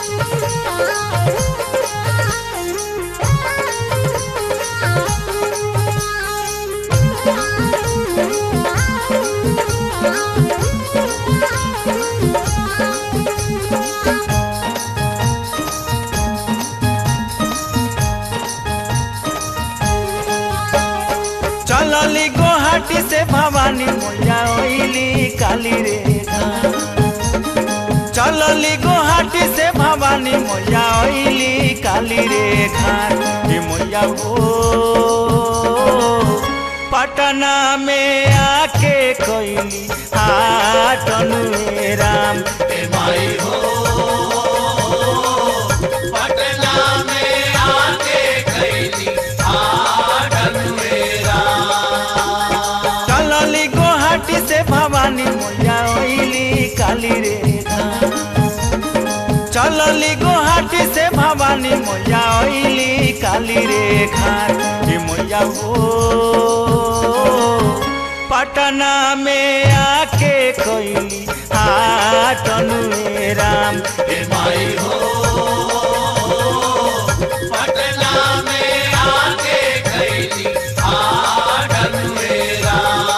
चलली गुवाहाटी से भवानी मैया ओइली काली रे घाट। चलली गुवाहाटी से भवानी मैया ओइली काली रे घाट हे मैया हो पटना में आके कोइली हाटन में राम हे माई हो पटना में आके कैली आडन मेरा चलली गुवाहाटी से भवानी मैया ओइली काली रे घाट। चलली गुवाहाटी से भवानी मैया ओइली काली रे घाट हे मैया हो पटना में आके कोइली हाटन में राम हे माई हो पटना में आके कैली आडन मेरा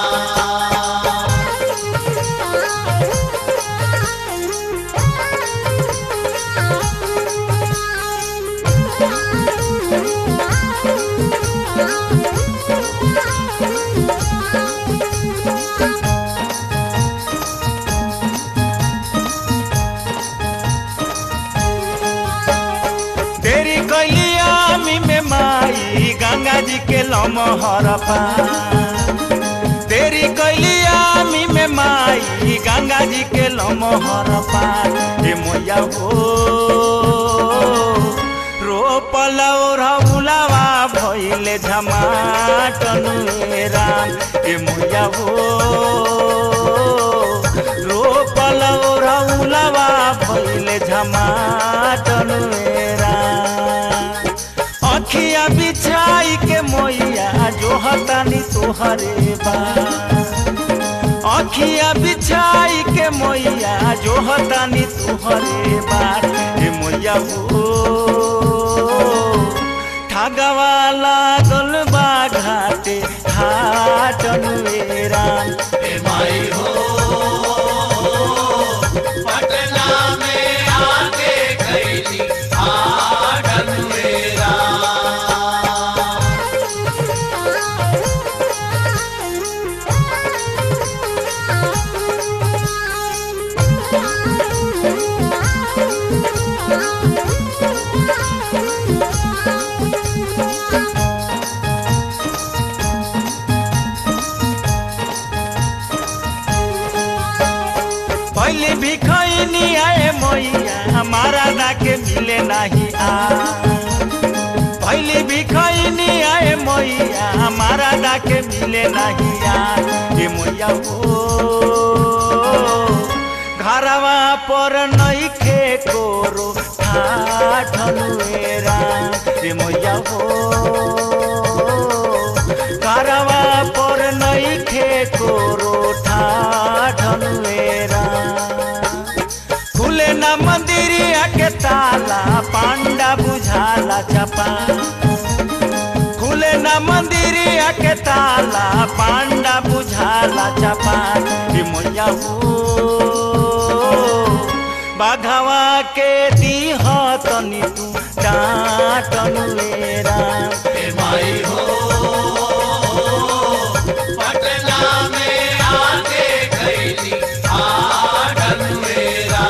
देरी कैली आमी में माई गंगा जी के लमहर देरी कैली आमी में माई गंगा जी के लमहर पार हे मैया हो रोपल रहुलावा भइले झमाटन ए राम हे मैया हो रोपल रहुलावा भइले झमाटन ए राम अखिया बिछाई के मैया जो हतानी तोहरे बा अखिया बिछाई के मैया जो हतानी तोहरे बार हे मैया हो ठगवा लागल बा घाटे घाटन ए राम हे माई हो पटना में आके कैली आडन मेरा पहले भी खैनी आए मैया हमारा डाके मिले नहीं आ पहले भी खैनी आए मैया हमारा डाके मिले नहीं आ ये मैया हो घरवा पर नहीं खे कोरो ठाठन मेरा ये मैया हो घरवा पर नहीं खे कोरो ठाठन मेरा खुले ना मंदिरिया के ताला पांडा बुझाला चपा खुले ना मंदिरिया के ताला पांडा बुझाला चपा हे मैया हो बाघवा के दीह तनी तू डाटन मेरा हे माई हो पटना में आके कैली आडन मेरा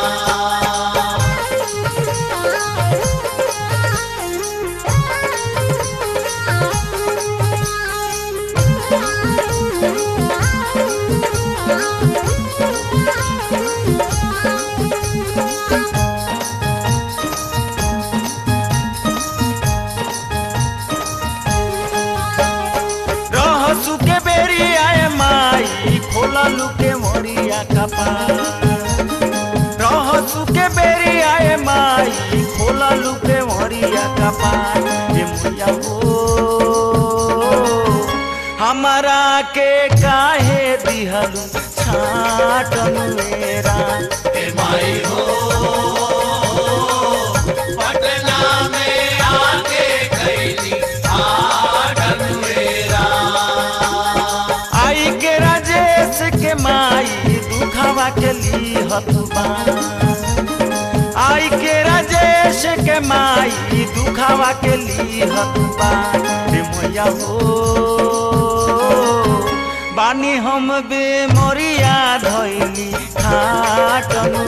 रह सुके बेरी आए माई खोला लुके मोरिया कपा रह सुके बेरी आए माई खोला लुके मोरिया कपा हे मैया हो हमारा के काहे दिहलू छाटन मेरा हे माई हो आई के राजेश के माई दुखावा के लिहत बा रे मैया हो बानी हम बेमरिया धैली खाटनु